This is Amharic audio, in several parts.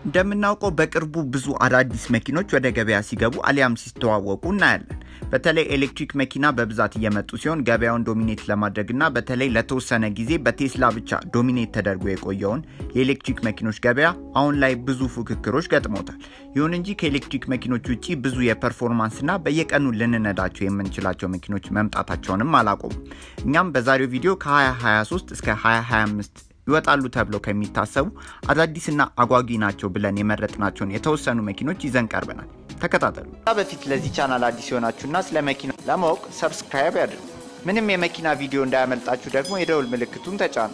እንደምናውቀው በቅርቡ ብዙ አዳዲስ መኪኖች ወደ ገበያ ሲገቡ አሊያም ሲስተዋወቁ እናያለን። በተለይ ኤሌክትሪክ መኪና በብዛት እየመጡ ሲሆን ገበያውን ዶሚኔት ለማድረግና በተለይ ለተወሰነ ጊዜ በቴስላ ብቻ ዶሚኔት ተደርጎ የቆየውን የኤሌክትሪክ መኪኖች ገበያ አሁን ላይ ብዙ ፉክክሮች ገጥሞታል። ይሁን እንጂ ከኤሌክትሪክ መኪኖች ውጭ ብዙ የፐርፎርማንስና በየቀኑ ልንነዳቸው የምንችላቸው መኪኖች መምጣታቸውንም አላቆሙም። እኛም በዛሬው ቪዲዮ ከ2023 እስከ 2025 ይወጣሉ ተብለው ከሚታሰቡ አዳዲስና አጓጊ ናቸው ብለን የመረጥናቸውን የተወሰኑ መኪኖች ይዘን ቀርበናል። ተከታተሉ። በፊት ለዚህ ቻናል አዲስ የሆናችሁና ስለ መኪና ለማወቅ ሰብስክራይብ ያድርጉ። ምንም የመኪና ቪዲዮ እንዳያመልጣችሁ ደግሞ የደውል ምልክቱን ተጫኑ።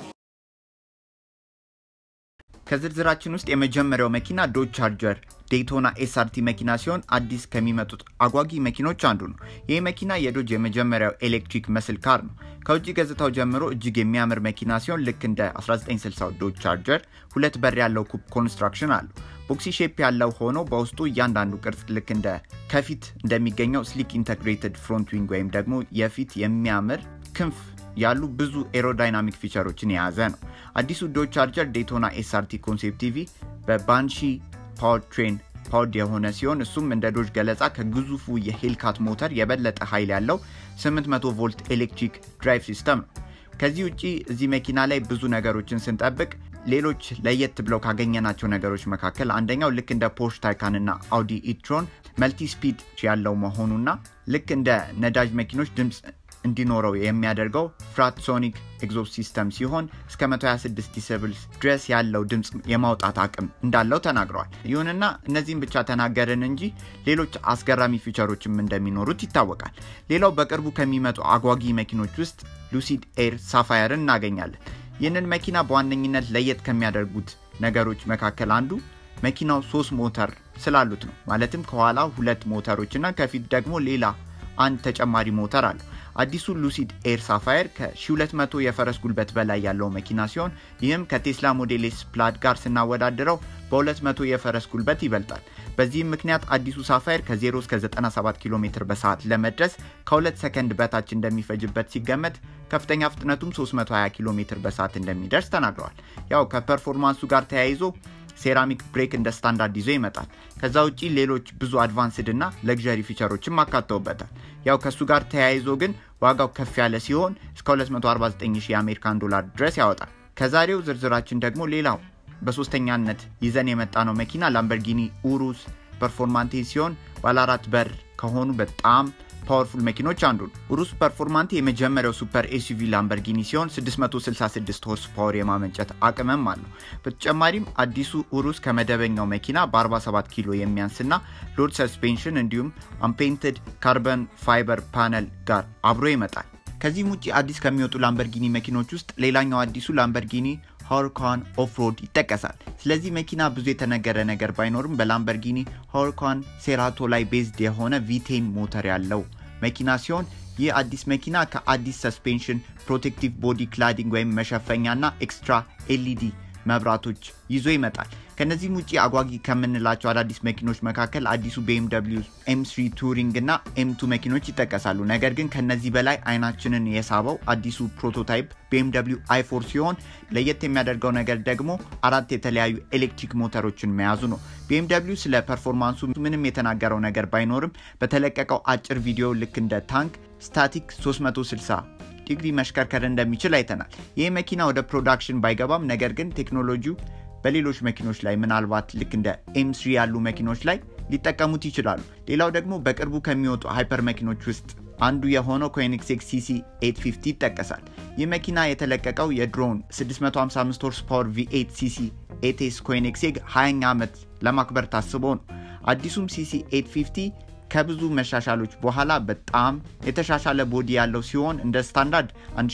ከዝርዝራችን ውስጥ የመጀመሪያው መኪና ዶጅ ቻርጀር ዴይቶና ኤስአርቲ መኪና ሲሆን አዲስ ከሚመጡት አጓጊ መኪኖች አንዱ ነው። ይህ መኪና የዶጅ የመጀመሪያው ኤሌክትሪክ መስል ካር ነው። ከውጭ ገጽታው ጀምሮ እጅግ የሚያምር መኪና ሲሆን ልክ እንደ 1960 ዶጅ ቻርጀር ሁለት በር ያለው ኩፕ ኮንስትራክሽን አለው። ቦክሲ ሼፕ ያለው ሆኖ በውስጡ እያንዳንዱ ቅርጽ ልክ እንደ ከፊት እንደሚገኘው ስሊክ ኢንተግሬትድ ፍሮንት ዊንግ ወይም ደግሞ የፊት የሚያምር ክንፍ ያሉ ብዙ ኤሮዳይናሚክ ፊቸሮችን የያዘ ነው። አዲሱ ዶጅ ቻርጀር ዴቶና ኤስአርቲ ኮንሴፕት ቲቪ በባንሺ ፓወር ትሬን ፓወርድ የሆነ ሲሆን እሱም እንደ ዶጅ ገለጻ ከግዙፉ የሄልካት ሞተር የበለጠ ኃይል ያለው 800 ቮልት ኤሌክትሪክ ድራይቭ ሲስተም ነው። ከዚህ ውጪ እዚህ መኪና ላይ ብዙ ነገሮችን ስንጠብቅ ሌሎች ለየት ብለው ካገኘናቸው ነገሮች መካከል አንደኛው ልክ እንደ ፖርሽ ታይካን እና አውዲ ኢትሮን መልቲ ስፒድ ያለው መሆኑና ልክ እንደ ነዳጅ መኪኖች ድምፅ እንዲኖረው የሚያደርገው ፍራትሶኒክ ኤግዞስት ሲስተም ሲሆን እስከ 126 ዲሲብልስ ድረስ ያለው ድምፅ የማውጣት አቅም እንዳለው ተናግረዋል። ይሁንና እነዚህም ብቻ ተናገርን እንጂ ሌሎች አስገራሚ ፊቸሮችም እንደሚኖሩት ይታወቃል። ሌላው በቅርቡ ከሚመጡ አጓጊ መኪኖች ውስጥ ሉሲድ ኤር ሳፋየርን እናገኛለን። ይህንን መኪና በዋነኝነት ለየት ከሚያደርጉት ነገሮች መካከል አንዱ መኪናው ሶስት ሞተር ስላሉት ነው። ማለትም ከኋላ ሁለት ሞተሮች እና ከፊት ደግሞ ሌላ አንድ ተጨማሪ ሞተር አለው። አዲሱ ሉሲድ ኤር ሳፋየር ከ1200 የፈረስ ጉልበት በላይ ያለው መኪና ሲሆን ይህም ከቴስላ ሞዴል ኤስ ፕላድ ጋር ስናወዳድረው በ200 የፈረስ ጉልበት ይበልጣል። በዚህም ምክንያት አዲሱ ሳፋየር ከ0 እስከ 97 ኪሎ ሜትር በሰዓት ለመድረስ ከ2 ሰከንድ በታች እንደሚፈጅበት ሲገመት ከፍተኛ ፍጥነቱም 320 ኪሎ ሜትር በሰዓት እንደሚደርስ ተናግረዋል። ያው ከፐርፎርማንሱ ጋር ተያይዞ ሴራሚክ ብሬክ እንደ ስታንዳርድ ይዞ ይመጣል። ከዛ ውጪ ሌሎች ብዙ አድቫንስድ እና ለግዠሪ ፊቸሮችም አካተውበታል። ያው ከእሱ ጋር ተያይዞ ግን ዋጋው ከፍ ያለ ሲሆን እስከ 249 የአሜሪካን ዶላር ድረስ ያወጣል። ከዛሬው ዝርዝራችን ደግሞ ሌላው በሶስተኛነት ይዘን የመጣ ነው መኪና ላምበርጊኒ ኡሩስ ፐርፎርማንቴ ሲሆን ባለ አራት በር ከሆኑ በጣም ፓወርፉል መኪኖች አንዱ ነው። ኡሩስ ፐርፎርማንቴ የመጀመሪያው ሱፐር ኤስዩቪ ላምበርጊኒ ሲሆን 666 ሆርስ ፓወር የማመንጨት አቅምም አለው። በተጨማሪም አዲሱ ኡሩስ ከመደበኛው መኪና በ47 ኪሎ የሚያንስና ሎድ ሰስፔንሽን እንዲሁም አምፔንትድ ካርበን ፋይበር ፓነል ጋር አብሮ ይመጣል። ከዚህም ውጭ አዲስ ከሚወጡ ላምበርጊኒ መኪኖች ውስጥ ሌላኛው አዲሱ ላምበርጊኒ ሆርካን ኦፍሮድ ይጠቀሳል። ስለዚህ መኪና ብዙ የተነገረ ነገር ባይኖርም በላምበርጊኒ ሆርካን ሴራቶ ላይ ቤዝድ የሆነ ቪቴን ሞተር ያለው መኪና ሲሆን ይህ አዲስ መኪና ከአዲስ ሰስፔንሽን፣ ፕሮቴክቲቭ ቦዲ ክላዲንግ ወይም መሸፈኛና ኤክስትራ ኤልኢዲ መብራቶች ይዞ ይመጣል። ከነዚህም ውጭ አጓጊ ከምንላቸው አዳዲስ መኪኖች መካከል አዲሱ ቤኤምደብሊው ኤም3 ቱሪንግ እና ኤም2 መኪኖች ይጠቀሳሉ። ነገር ግን ከነዚህ በላይ አይናችንን የሳበው አዲሱ ፕሮቶታይፕ ቤኤምደብሊው አይ4 ሲሆን ለየት የሚያደርገው ነገር ደግሞ አራት የተለያዩ ኤሌክትሪክ ሞተሮችን መያዙ ነው። ቤኤምደብሊው ስለ ፐርፎርማንሱ ምንም የተናገረው ነገር ባይኖርም በተለቀቀው አጭር ቪዲዮ ልክ እንደ ታንክ ስታቲክ 360 ዲግሪ መሽከርከር እንደሚችል አይተናል። ይህ መኪና ወደ ፕሮዳክሽን ባይገባም ነገር ግን ቴክኖሎጂው በሌሎች መኪኖች ላይ ምናልባት ልክ እንደ ኤም3 ያሉ መኪኖች ላይ ሊጠቀሙት ይችላሉ። ሌላው ደግሞ በቅርቡ ከሚወጡ ሃይፐር መኪኖች ውስጥ አንዱ የሆነው ኮኒክሴግ ሲሲ 850 ይጠቀሳል። ይህ መኪና የተለቀቀው የድሮን 655 ሆርስ ፓወር ቪ8 ሲሲ ኤቴስ ኮኒክሴግ 20ኛ ዓመት ለማክበር ታስቦ ነው። አዲሱም ሲሲ 850 ከብዙ መሻሻሎች በኋላ በጣም የተሻሻለ ቦዲ ያለው ሲሆን እንደ ስታንዳርድ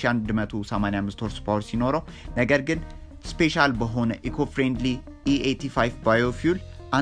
1185 ሆርስ ፓወር ሲኖረው ነገር ግን ስፔሻል በሆነ ኢኮ ፍሬንድሊ ኢ85 ባዮፊውል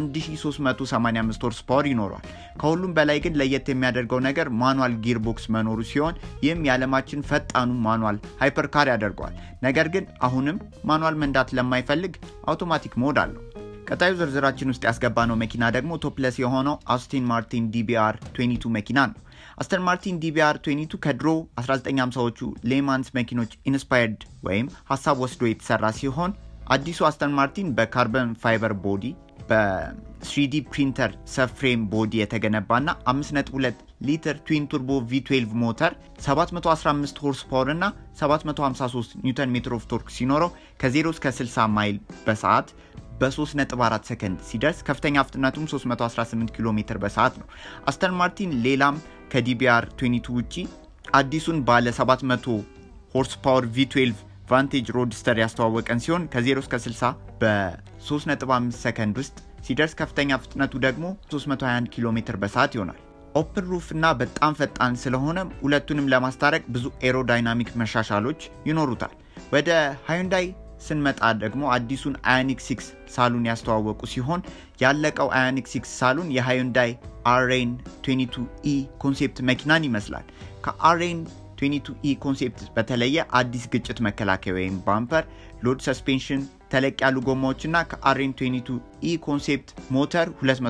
1385 ሆርስ ፓወር ይኖረዋል። ከሁሉም በላይ ግን ለየት የሚያደርገው ነገር ማኑዋል ጊርቦክስ መኖሩ ሲሆን ይህም የዓለማችን ፈጣኑ ማኑዋል ሃይፐርካር ያደርገዋል። ነገር ግን አሁንም ማኑዋል መንዳት ለማይፈልግ አውቶማቲክ ሞድ አለው። ቀጣዩ ዝርዝራችን ውስጥ ያስገባነው መኪና ደግሞ ቶፕለስ የሆነው አስቲን ማርቲን ዲቢአር 22 መኪና ነው። አስተን ማርቲን ዲቢአር 22 ከድሮ 1950ዎቹ ሌማንስ መኪኖች ኢንስፓየርድ ወይም ሀሳብ ወስዶ የተሰራ ሲሆን አዲሱ አስተን ማርቲን በካርበን ፋይበር ቦዲ በ3ዲ ፕሪንተር ሰፍሬም ቦዲ የተገነባና 5.2 ሊትር ትዊን ቱርቦ ቪ12 ሞተር 715 ሆርስ ፓወር እና 753 ኒውተን ሜትር ኦፍ ቶርክ ሲኖረው ከ0 እስከ 60 ማይል በሰዓት በ3.4 ሰከንድ ሲደርስ ከፍተኛ ፍጥነቱም 318 ኪሎ ሜትር በሰዓት ነው። አስተን ማርቲን ሌላም ከዲቢአር 22 ውጪ አዲሱን ባለ 700 ሆርስ ፓወር ቪ12 ቫንቴጅ ሮድስተር ያስተዋወቀን ሲሆን ከ0 እስከ 60 በ3.5 ሰከንድ ውስጥ ሲደርስ ከፍተኛ ፍጥነቱ ደግሞ 321 ኪሎ ሜትር በሰዓት ይሆናል። ኦፕን ሩፍ እና በጣም ፈጣን ስለሆነ ሁለቱንም ለማስታረቅ ብዙ ኤሮዳይናሚክ መሻሻሎች ይኖሩታል። ወደ ሃዩንዳይ ስንመጣ ደግሞ አዲሱን አዮኒክ 6 ሳሉን ያስተዋወቁ ሲሆን ያለቀው አዮኒክ 6 ሳሉን የሃዩንዳይ አሬን 22 ኢ ኮንሴፕት መኪናን ይመስላል። ከአሬን 22 ኢ ኮንሴፕት በተለየ አዲስ ግጭት መከላከያ ወይም ባምፐር፣ ሎድ ሰስፔንሽን፣ ተለቅ ያሉ ጎማዎች እና ከአሬን 22 ኢ ኮንሴፕት ሞተር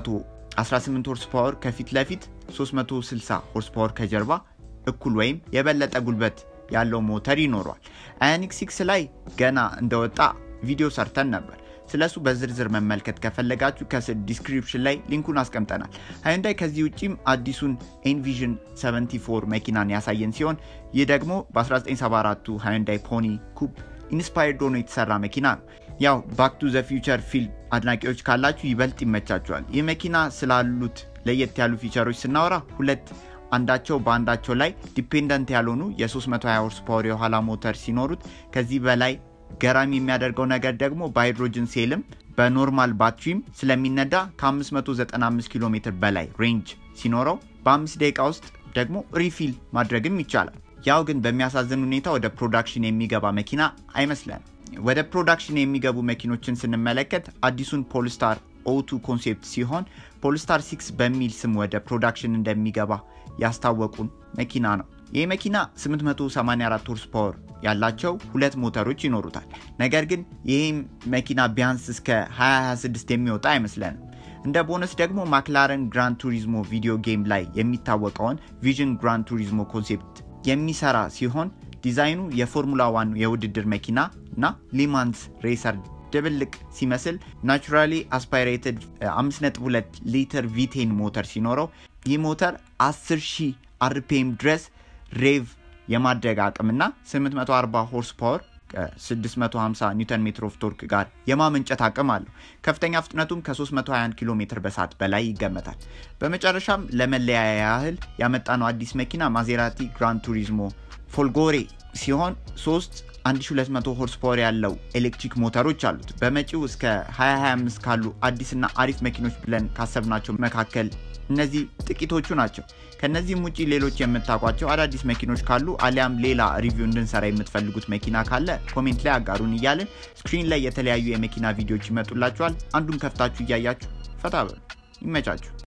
218 ሆርስ ፓወር ከፊት ለፊት 360 ሆርስ ፓወር ከጀርባ እኩል ወይም የበለጠ ጉልበት ያለው ሞተር ይኖረዋል። አዮኒክ 6 ላይ ገና እንደወጣ ቪዲዮ ሰርተን ነበር። ስለሱ በዝርዝር መመልከት ከፈለጋችሁ ከስር ዲስክሪፕሽን ላይ ሊንኩን አስቀምጠናል። ሃዩንዳይ ከዚህ ውጪም አዲሱን ኤንቪዥን 74 መኪናን ያሳየን ሲሆን ይህ ደግሞ በ1974ቱ ሃዩንዳይ ፖኒ ኩፕ ኢንስፓየርድ ሆኖ የተሰራ መኪና ነው። ያው ባክ ቱ ዘ ፊውቸር ፊልም አድናቂዎች ካላችሁ ይበልጥ ይመቻችኋል። ይህ መኪና ስላሉት ለየት ያሉ ፊቸሮች ስናወራ ሁለት አንዳቸው በአንዳቸው ላይ ዲፔንደንት ያልሆኑ የ320 ሆርስ ፓወር የኋላ ሞተር ሲኖሩት ከዚህ በላይ ገራሚ የሚያደርገው ነገር ደግሞ በሃይድሮጅን ሴልም በኖርማል ባትሪም ስለሚነዳ ከ595 ኪሎ ሜትር በላይ ሬንጅ ሲኖረው በአምስት ደቂቃ ውስጥ ደግሞ ሪፊል ማድረግም ይቻላል። ያው ግን በሚያሳዝን ሁኔታ ወደ ፕሮዳክሽን የሚገባ መኪና አይመስለንም። ወደ ፕሮዳክሽን የሚገቡ መኪኖችን ስንመለከት አዲሱን ፖልስታር ኦቱ ኮንሴፕት ሲሆን ፖልስታር 6 በሚል ስም ወደ ፕሮዳክሽን እንደሚገባ ያስታወቁን መኪና ነው። ይህ መኪና 884 ሆርስ ፓወር ያላቸው ሁለት ሞተሮች ይኖሩታል። ነገር ግን ይህም መኪና ቢያንስ እስከ 2026 የሚወጣ አይመስለንም። እንደ ቦነስ ደግሞ ማክላረን ግራን ቱሪዝሞ ቪዲዮ ጌም ላይ የሚታወቀውን ቪዥን ግራን ቱሪዝሞ ኮንሴፕት የሚሰራ ሲሆን ዲዛይኑ የፎርሙላ ዋን የውድድር መኪና እና ሊማንስ ሬሰር ድብልቅ ሲመስል ናቹራሊ አስፓይሬትድ 5.2 ሊትር ቪቴን ሞተር ሲኖረው ይህ ሞተር 10 ሺህ አርፒኤም ድረስ ሬቭ የማድረግ አቅምና 840 ሆርስ ፓወር 650 ኒውተን ሜትር ኦፍ ቶርክ ጋር የማመንጨት አቅም አለው። ከፍተኛ ፍጥነቱም ከ321 ኪሎ ሜትር በሰዓት በላይ ይገመታል። በመጨረሻም ለመለያ ያህል ያመጣነው አዲስ መኪና ማዜራቲ ግራን ቱሪዝሞ ፎልጎሬ ሲሆን 3 1200 ሆርስ ፓወር ያለው ኤሌክትሪክ ሞተሮች አሉት። በመጪው እስከ 2025 ካሉ አዲስና አሪፍ መኪኖች ብለን ካሰብናቸው መካከል እነዚህ ጥቂቶቹ ናቸው። ከነዚህም ውጭ ሌሎች የምታውቋቸው አዳዲስ መኪኖች ካሉ አሊያም ሌላ ሪቪው እንድንሰራ የምትፈልጉት መኪና ካለ ኮሜንት ላይ አጋሩን እያልን ስክሪን ላይ የተለያዩ የመኪና ቪዲዮዎች ይመጡላችኋል። አንዱን ከፍታችሁ እያያችሁ ፈታ በሉ። ይመቻችሁ።